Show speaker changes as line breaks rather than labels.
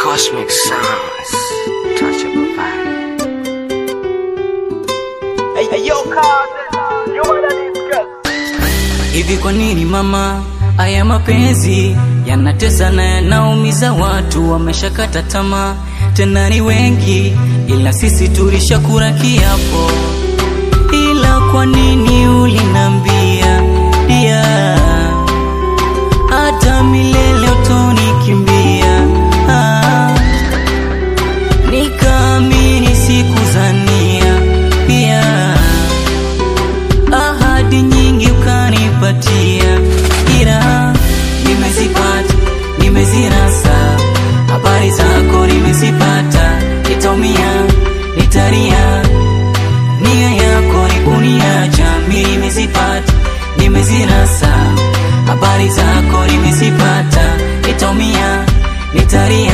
Cosmic sounds, touch of a vibe.
Hivi kwa nini mama, haya mapenzi yanatesa na yanaumiza watu, wameshakata tamaa, tena ni wengi, ila sisi tulishakula kiapo. Ila kwa nini ulinambia dia, hata milele utonikimbia? Ah, nikaamini sikuzania pia ahadi nyingi ukanipatia, ila nimezipata, nimezirasa, habari zako nimezipata, nitaumia, nitalia, nia yako ni kuniacha, mimi nimezipata, nimezirasa, habari zako nimezipata, nitaumia, nitalia